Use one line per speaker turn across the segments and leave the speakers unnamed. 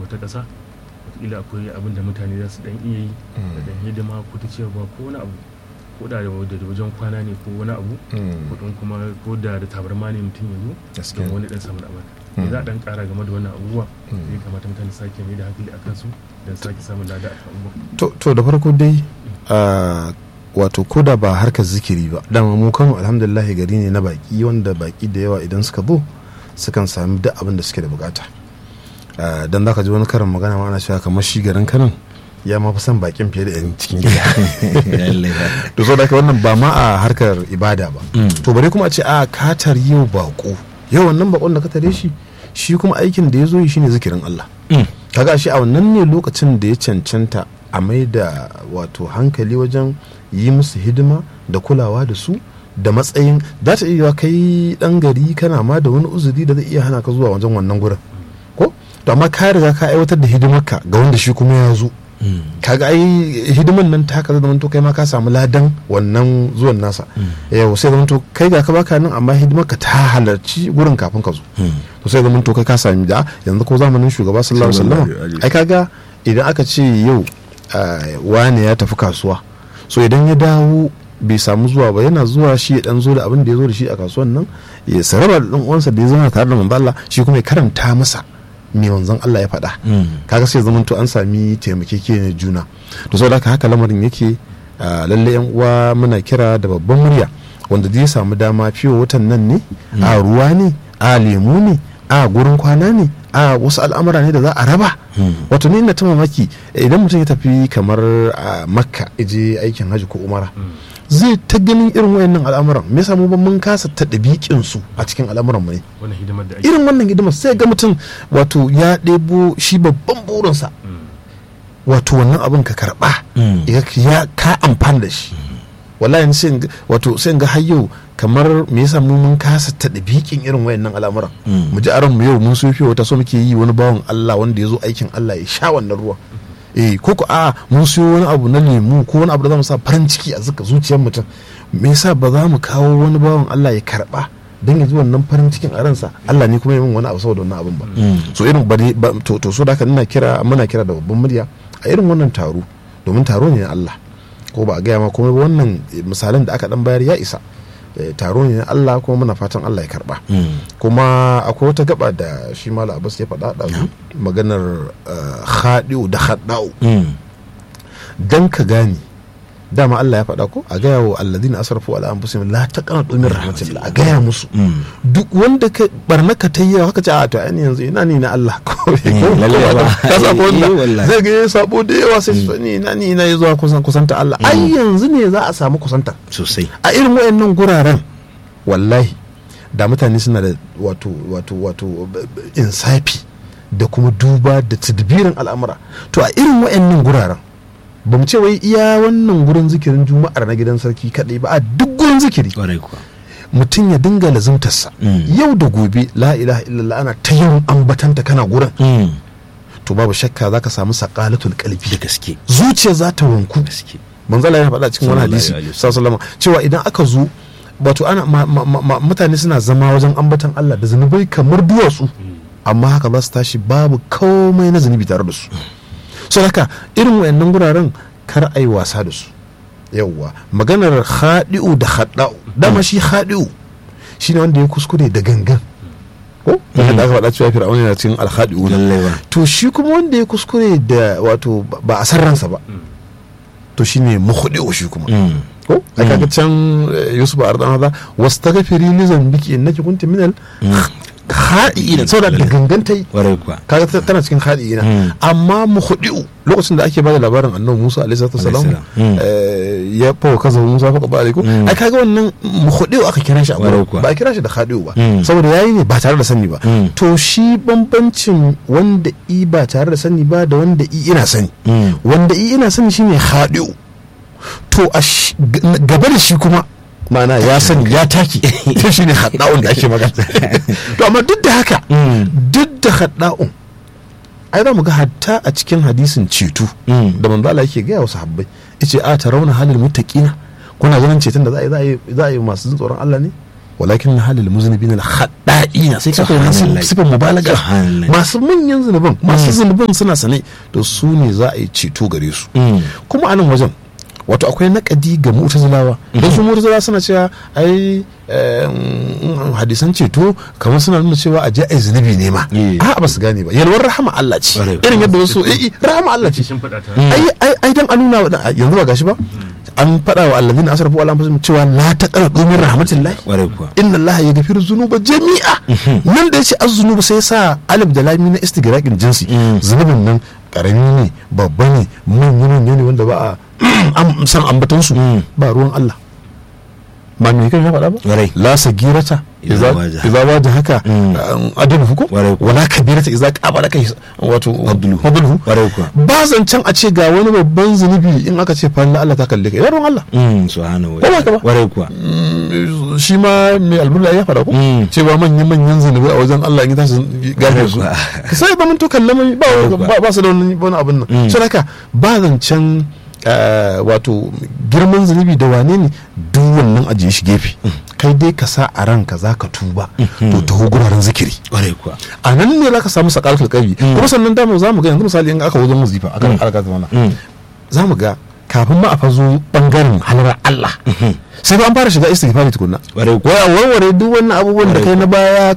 wata ƙasa wataƙila akwai abin da mutane za su dan iya yi da dan hidima ko ta cewa ko wani abu ko da da wajen kwana ne ko wani abu kudin kuma ko da da tabarma ne mutum ya zo don wani dan samun abin me za a dan kara game da wannan abubuwa ya kamata mutane sake mai da hankali akan su don sake samun lada a abubuwa
to da farko dai wato ko da ba harkar zikiri ba dama mu kano alhamdulillah gari ne na baki wanda baki da yawa idan suka zo sukan sami duk abin da suke da bukata don za ka ji wani karin magana ma ana cewa kamar shi garin kanan ya ma fi son bakin fiye da yan cikin gida to so da wannan ba ma a harkar ibada ba to bare kuma a ce a katar yau bako yau wannan bakon da ka tare shi shi kuma aikin da ya zo yi shine zikirin Allah kaga shi a wannan ne lokacin da ya cancanta a mai da wato hankali wajen yi musu hidima da kulawa da su da matsayin za ta iya kai dan gari kana ma da wani uzuri da zai iya hana ka zuwa wajen wannan gurin ko to amma ka riga ka aiwatar da hidimarka ga wanda shi kuma ya zo kaga ai hidiman nan ta kaza zamanto kai ma ka samu ladan wannan zuwan nasa yau sai zamanto kai ga ka baka nan amma hidimar ka ta halarci gurin kafin ka zo to sai zamanto kai ka sami da yanzu ko zamanin shugaba sallallahu alaihi wasallam ai kaga idan aka ce yau wane ya tafi kasuwa so idan ya dawo bai samu zuwa ba yana zuwa shi ya dan zo da abin da ya zo da shi a kasuwan nan ya saraba da dan uwansa da ya zama tare da manzo Allah shi kuma ya karanta masa me manzon Allah ya faɗa kaga sai zaman to an sami taimakekeniyar juna to saboda haka haka lamarin yake lalle yan uwa muna kira da babban murya wanda zai samu dama fiye watan nan ne a ruwa ne a lemu ne a gurin kwana ne a wasu al'amura ne da za a raba wato ni na ta mamaki idan mutum ya tafi kamar a makka je aikin hajji ko umara zai ta ganin irin wayannan al'amuran me yasa mu ba mun kasa ta ɗabiƙin su a cikin al'amuran mu ne irin wannan hidimar sai ga mutum wato ya ɗebo shi babban burinsa wato wannan abin ka karɓa ya ka amfani da shi wallahi sai wato sai ga har yau kamar me yasa mu mun kasa ta ɗabiƙin irin wayannan al'amuran mu ji aran mu yau mun sofi wata so muke yi wani bawan Allah wanda ya zo aikin Allah ya sha wannan ruwan eh ko ko a mun siyo wani abu na lemu ko wani abu da zamu sa farin ciki a zuka zuciyar mutum me yasa ba za mu kawo wani bawan Allah ya karba dan ya ji wannan farin cikin a ransa Allah ne kuma ya min wani abu saboda wannan abin ba so irin ba to to so da haka ina kira muna kira da babban murya a irin wannan taro domin taro ne na Allah ko ba a gaya ma kuma wannan misalan da aka dan bayar ya isa taro ne na Allah kuma muna fatan Allah ya karba kuma akwai wata gaba da shi mala abbas ya faɗa da maganar haɗiu da haɗa'u dan ka gane dama Allah ya faɗa ko a gaya wa alladina asrafu ala anfusihim la taqnatu min rahmatillah a gaya musu duk wanda ka barna ka ta yawa haka ce a to ainihin yanzu ina ni na Allah ko ka sabo wanda zai ga sabo da yawa sai su ni ina ni ina zuwa kusan kusanta Allah ai yanzu ne za a samu kusanta
sosai
a irin wayannan guraren wallahi da mutane suna da wato wato wato insafi da kuma duba da tadbirin al'amura to a irin wayannan guraren ba mu ce wai iya wannan gurin zikirin juma'ar na gidan sarki kaɗai ba a duk gurin zikiri mutum ya dinga lazimtarsa yau da gobe la ilaha illallah ana ta yawan ambatanta kana gurin to babu shakka za ka samu sakalatul kalbi
da gaske
zuciya za ta wanku gaske manzala ya faɗa cikin wani hadisi sallallahu cewa idan aka zo wato ana mutane suna zama wajen ambatan Allah da zunubai kamar duwatsu amma haka za su tashi babu komai na zunubi tare da su so haka irin wayannan guraren kar a yi wasa da su yawwa maganar haɗi'u da haɗa'u dama shi haɗi'u shi ne wanda ya kuskure da gangan ko da aka faɗa cewa fir'auna yana cikin alhaɗi'u to shi kuma wanda ya kuskure da wato ba a san ransa ba to shi ne muhuɗi'u shi kuma ko a kaga can yusuf a ardan haza wasu ta gafiri li zambiki innaki kunti minal haɗi'ina saboda da ganganta yi kaga tana cikin haɗi'ina amma muhudi'u lokacin da ake bada labarin annabi Musa alaihi salatu wasalam ya fawo kaza Musa fa ba alaikum ai kaga wannan muhudi'u aka kira shi a ba a kira shi da haɗi'u ba saboda yayi ne ba tare da sani ba to shi bambancin wanda i ba tare da sani ba da wanda i ina sani wanda i ina sani shine haɗi'u to gaba da shi kuma mana ya sani ya taki ta shi ne haɗa'un da ake magana to amma duk da haka duk da haɗa'un ai za mu ga hatta a cikin hadisin ceto da manzo Allah yake gaya wa sahabbai yace a tarawna halil muttaqina kuna ganin ceton da za a yi za a yi masu tsoron Allah ne walakin na halil muznibin al haɗa'i khada'ina sai ka fahimci sifar mubalaga masu manyan zunuban masu zunuban suna sane to su ne za a yi ceto gare su kuma a nan wajen wato akwai nakadi ga mu'tazilawa don su mu'tazilawa suna cewa ai hadisan ceto kamar suna nuna cewa a je ai zunubi ne ma a ba su gane ba yalwar rahama Allah ce irin yadda wasu eh rahama Allah ce ai ai ai dan a nuna wa yanzu ba gashi ba an faɗa wa allazina asrafu ala anfusihim cewa la taqnatu min rahmatillah inna allaha yaghfiru dhunuba jami'a nan da yace az-zunuba sai sa alif da lam na istigraqin jinsi zunubin nan karami ne babba ne manya manya ne wanda ba a san ambaton su ba ruwan Allah ba me kai faɗa ba la sagirata idza waje haka adabu hukum wala kabirata idza qabala kai wato fadluhu ba zancen a ce ga wani babban zunubi in aka ce fa Allah ta kalle kai yaron Allah
subhanahu
wa
ta'ala kuwa
shi ma mai alburla ya faɗa ko cewa manyan manyan zunubi a wajen Allah in tashi gafe su sai ba mun to kallama ba ba su da wani abin nan sai haka ba zancen wato girman zunubi da wane ne duk wannan ajiye shi gefe kai dai ka sa a ranka za ka tuba to taho guraren zikiri a nan ne za ka samu sakalatul kalbi kuma sannan dama za mu ga yanzu misali in aka wajen wazifa akan alaka zamana za mu ga kafin ma a fazo bangaren halar Allah sai an fara shiga istighfari tukunna wai warware duk wannan abubuwan da kai na baya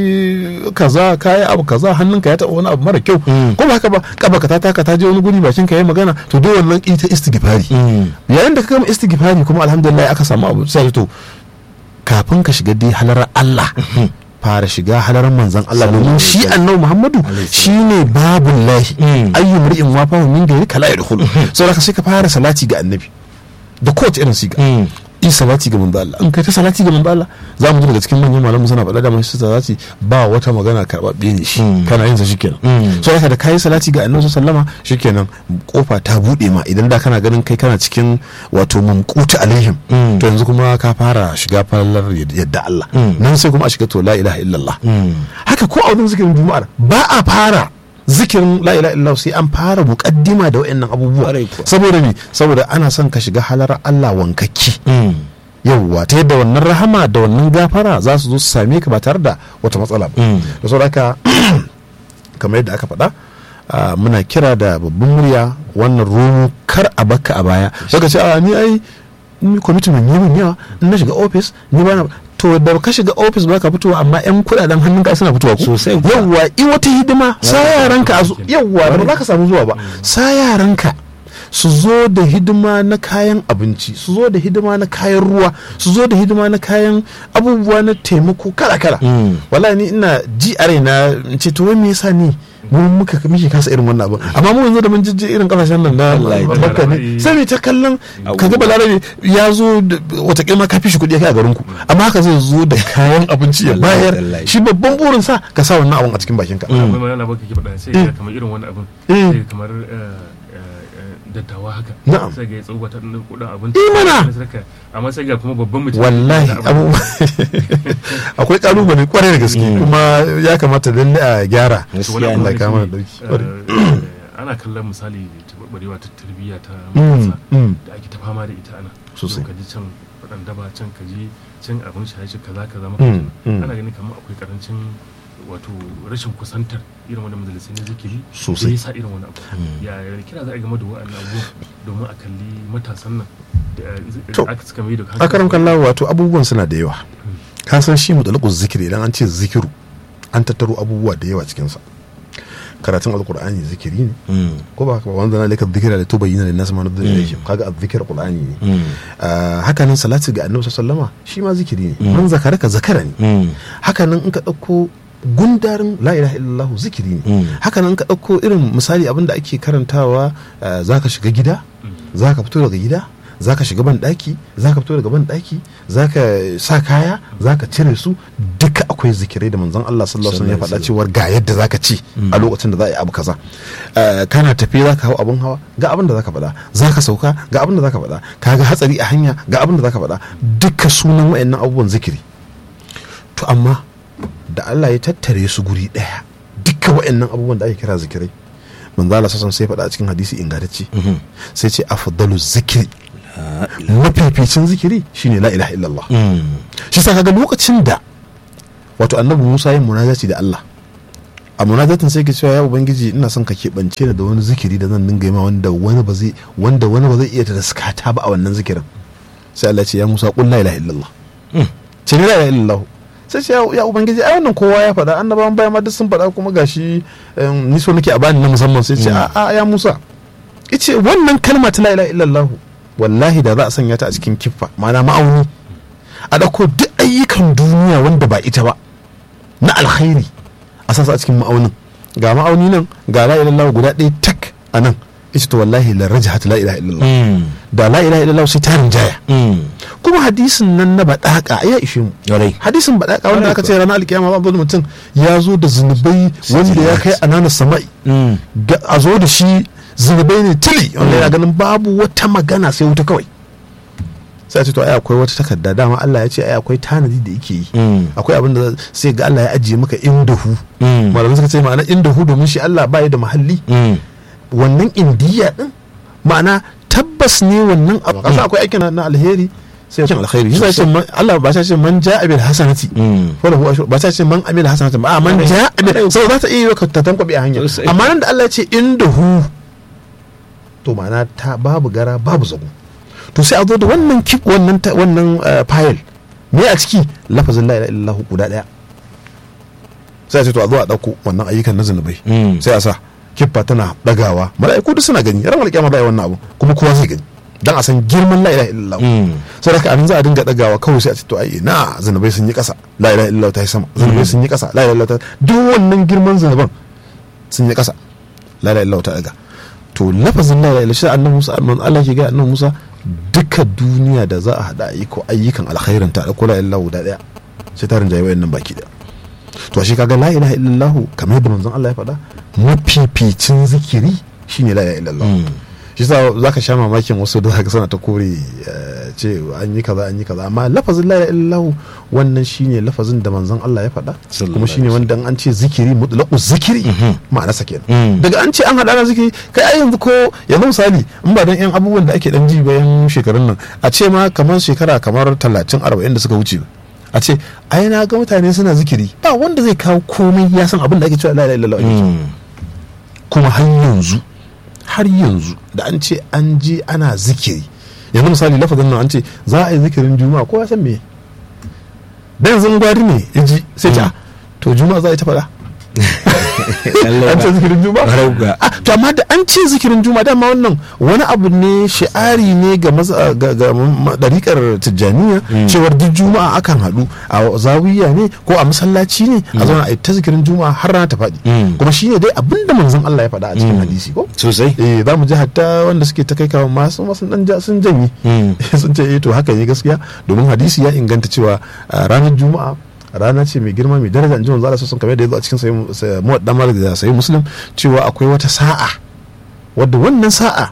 kai kaza kai abu kaza hannunka ya taɓa wani abu mara kyau ko ba haka ba kaba ka ta taka ta je wani guri bakin ka yi magana to duk wannan ita istighfari yayin da ka gama istighfari kuma alhamdulillah aka samu abu sai to kafin ka shiga dai halar Allah fara shiga halarar manzan Allah domin shi annabi Muhammadu shine babun lahi ayyu mar'in wafa min gari kala yadkhulu saboda ka sai ka fara salati ga annabi da kowace irin siga yi salati ga manzo Allah in kai ta salati ga manzo Allah za mu ji daga cikin manyan malamu suna faɗa da mun shi salati ba wata magana karɓaɓɓe ne shi kana yin sa shikenan so haka da kai salati ga annabi sallama shikenan kofa ta bude ma idan da kana ganin kai kana cikin wato mumqutu alaihim to yanzu kuma ka fara shiga fallar yadda Allah nan sai kuma a shiga to la ilaha illallah haka ko a wurin zikirin juma'ar ba a fara zikirin la ilaha illallah sai an fara muqaddima da wayannan abubuwa saboda me saboda ana son ka shiga halar Allah wankakki yawwa ta yadda wannan rahama da wannan gafara za su zo su same ka ba tare da wata matsala ba da saboda haka kamar yadda aka faɗa muna kira da babban murya wannan romo kar a baka a baya saka ce a ni ai kwamitin mai yi yawa in na shiga ofis ni ba na to da ka shiga ofis ba ka fitowa amma yan kudaden hannun ka suna fitowa ko
sosai
yawwa i wata hidima sa yaranka a yawwa da ba za ka samu zuwa ba sa yaranka su zo da hidima na kayan abinci su zo da hidima na kayan ruwa su zo da hidima na kayan abubuwa na taimako kala kala wallahi ni ina ji a raina ce to wai me yasa ni mun muka muke kasa irin wannan abin amma mu yanzu da mun jijji irin kasashen nan na makka ne sai mai ta kallon kaga balarabe ya zo wata kilma ka fi shi kuɗi kai a garin ku amma haka zai zo da kayan abinci ya bayar shi babban burin sa ka sa wannan abin a cikin bakin ka
akwai magana baka ki faɗa sai kamar irin wannan abin sai kamar dattawa haka
na'am
sai ga ya tsoba ta ɗan kuɗin abinci
imana
amma sai ga kuma babban mutum
wallahi abubuwa akwai kalubale kwarai da gaske kuma ya kamata lalle a gyara Allah ya kama da dauki
ana kallon misali tabarbarewa ta tarbiyya ta matasa da ake ta fama da ita ana
sosai
ka ji can faɗan daba can ka ji can abin shaye kaza kaza maka ana ganin kamar akwai karancin wato rashin kusantar irin wani majalisai na zikiri
sosai
ya sa irin wani abu ya kira za a game da wa'annan abu domin a kalli matasan nan da aka suka mai da
a karam kallawa wato abubuwan suna da yawa ka san shi mutalaqu zikiri idan an ce zikiru an tattaro abubuwa da yawa cikin sa karatun alqur'ani zikiri ne ko ba haka ba wanda na laka zikira da tubayyana lin nas ma nabda ilayhim kaga azzikr qur'ani ne haka nan salati ga annabi sallallahu alaihi shi ma zikiri ne man zakaraka zakara ne haka nan in ka dauko gundarin la ilaha illallah zikiri ne haka nan ka ɗauko irin misali abin da ake karantawa za ka shiga gida za ka fito daga gida za ka shiga ban ɗaki za ka fito daga ban ɗaki za ka sa kaya za ka cire su duka akwai zikirai da manzon Allah sallallahu alaihi wasallam ya faɗa cewar ga yadda za ka ci a lokacin da za a yi abu kaza kana tafi za ka hau abin hawa ga abin da za ka faɗa za ka sauka ga abin da za ka faɗa ka ga hatsari a hanya ga abin da za ka faɗa duka sunan wayannan abubuwan zikiri to amma da Allah ya tattare su guri ɗaya duka waɗannan abubuwan da ake kira zikirai manzo Allah sassan sai faɗa a cikin hadisi ingantacce sai ce afdalu zikiri mafificin zikiri shine la ilaha illallah shi sa kaga lokacin da wato annabi musa yin munajati da allah a munajatin sai ke cewa ya ubangiji ina son ka keɓance ni da wani zikiri da zan dinga yi ma wanda wani ba zai wanda wani ba zai iya taskata ba a wannan zikirin sai Allah ce ya Musa qul la ilaha illallah ce la ilaha illallah sai ce ya ubangiji ai wannan kowa ya faɗa annabawan baya ma duk sun faɗa kuma gashi ni so nake a bani na musamman sai ce a ya Musa ice wannan kalma ta la ilaha illallah wallahi da za a sanya ta a cikin kiffa ma'ana ma'auni a ɗauko duk ayyukan duniya wanda ba ita ba na alkhairi a sasa a cikin ma'aunin ga ma'auni nan ga la ilaha guda ɗaya tak a nan ita to wallahi la rajahat la ilaha illallah da la ilaha illallah sai tarin jaya kuma hadisin nan na badaka ya ishe mu hadisin badaka wanda aka ce ranar alkiyama ba wani mutum ya zo da zunubai wanda ya kai anana sama'i a zo da shi zunubai ne tili wanda ya ganin babu wata magana sai wuta kawai sai ce to ai akwai wata takarda dama Allah ya ce ai akwai tanadi da yake yi akwai abin da sai ga Allah ya ajiye maka indahu malamai suka ce ma'ana indahu domin shi Allah ba da mahalli wannan indiya din ma'ana tabbas ne wannan abu kasa akwai aikin na alheri sai ya alkhairi shi ce Allah ba ce man ja'a bil hasanati wala huwa ba ce man amil hasanati ba man ja'a bil sai za ta iya ka ta tankwabe a hanya amma nan da Allah ya ce indahu to ma'ana ta babu gara babu zago to sai a zo da wannan kip wannan wannan file me a ciki lafazin la ilaha illallah guda daya sai a ce to a zo a dauko wannan ayyukan na zunubai sai a sa kiffa tana dagawa mala'iku duk suna gani ran alƙiyama za a yi wannan abu kuma kowa zai gani dan a san girman la ilaha illallah sai da anan za a dinga dagawa kawai sai a ce to ai na zunubai sun yi kasa la ilaha illallah ta yi sama zunubai sun yi kasa la ilaha illallah ta duk wannan girman zunuban sun yi kasa la ilaha illallah ta daga to lafazin la ilaha illallah shi annabi Musa Allah ke ga annabi Musa duka duniya da za a hada ayyukan alkhairin ta dauko la ilaha illallah guda daya sai ta rinjaye wayannan baki daya to shi kaga la ilaha illallah kamar yadda manzon Allah ya faɗa mafificin zikiri shine la ilaha illallah shi sa zaka sha mamakin wasu da zaka sana ta kore ce an yi kaza an yi kaza amma lafazin la ilaha illallah wannan shine lafazin da manzon Allah ya faɗa kuma shine wanda an ce zikiri mutlaqu zikiri ma'ana sa kenan daga an ce an hada na zikiri kai ai yanzu ko yanzu misali in ba dan yan abubuwan da ake dan ji bayan shekarun nan a ce ma kamar shekara kamar 30 40 da suka wuce a ce ai na ga mutane suna zikiri ba wanda zai kawo komai ya san abin da ake cewa la ilaha illallah kuma har yanzu har yanzu da an ce an je ana zikiri yanzu misali lafazin nan an ce za a yi zikirin juma'a ko ya san me da yanzu gwari ne ya ji sai ta to juma'a za a yi ta faɗa an ce zikirin juma'a to amma da an ce zikirin juma'a dama wannan wani abu ne shi'ari ne ga ɗariƙar tijjaniya cewar duk juma'a akan haɗu a zawiya ne ko a masallaci ne a zauna a yi ta zikirin juma'a har rana ta faɗi kuma shi ne dai abinda manzon Allah ya faɗa a cikin hadisi ko
sosai
eh za mu ji hatta wanda suke ta kai kawo masu masu dan sun janye sun ce eh to haka ne gaskiya domin hadisi ya inganta cewa ranar juma'a rana ce mai girma mai daraja inji manzo Allah sun kamar da yazo a cikin sayi muwaddam da sayi muslim cewa akwai wata sa'a wadda wannan sa'a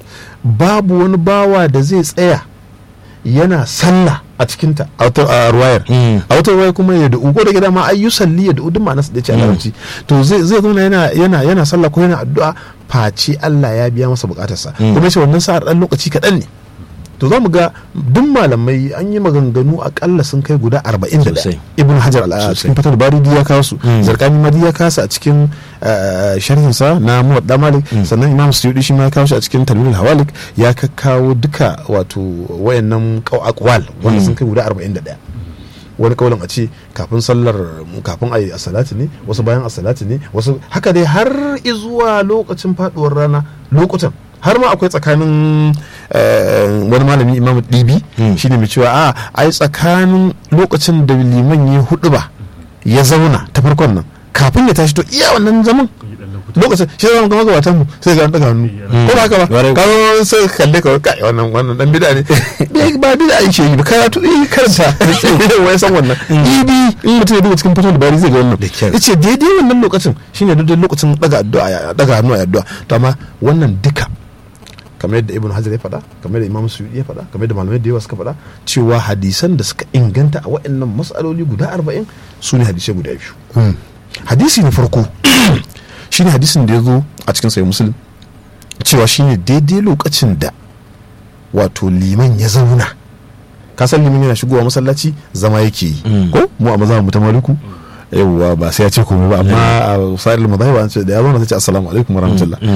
babu wani bawa da zai tsaya yana sallah a cikinta a ruwayar a wata ruwayar kuma ya da ugo da gida ma ayyu salli ya da udun ma nasu da ce a larabci to zai zai zauna yana yana yana sallah ko yana addu'a face Allah ya biya masa bukatarsa kuma ce wannan sa'ar dan lokaci kaɗan ne to za mu ga duk malamai an yi maganganu akalla sun kai guda arba'in da ibn hajar a cikin fatar bari ya kawo su zarkani madi ya kasa a cikin sharhinsa na muwadda malik sannan imam suyudi shi ma ya kawo shi a cikin talmudul hawalik ya kawo duka wato wayannan akwal wanda sun kai guda arba'in da ɗaya wani kaulin a ce kafin sallar kafin a yi asalati ne wasu bayan asalati ne wasu haka dai har izuwa lokacin faduwar rana lokutan har ma akwai tsakanin wani malami imam dibi shine mai cewa a ai tsakanin lokacin da liman ya hudu ba ya zauna ta farkon nan kafin ya tashi to iya wannan zaman lokacin shi zama gama gabatan mu sai ga daga hannu ko ba haka ba kawo sai kalle ka kai wannan wannan dan bid'a ne ba bid'a yake yi ba karatu eh karanta wai san wannan ibi in mutum ya duba cikin fatan da bari zai ga wannan yace daidai wannan lokacin shine daidai lokacin daga addu'a daga hannu a addu'a to amma wannan duka kamar yadda ibn hajar ya faɗa kamar yadda imam suyudi ya faɗa kamar yadda malamai da yawa suka faɗa cewa hadisan da suka inganta a waɗannan matsaloli guda arba'in su ne hadisai guda biyu hadisi na farko shine hadisin da ya zo a cikin sai musulun cewa shine daidai lokacin da wato liman ya zauna ka san limin yana shigowa masallaci zama yake yi
Mm.
ko mu a maza mu ta maliku yawwa ba sai ya ce komai ba amma a sa'il mazhabi an ce da ya zo na ce assalamu alaikum warahmatullah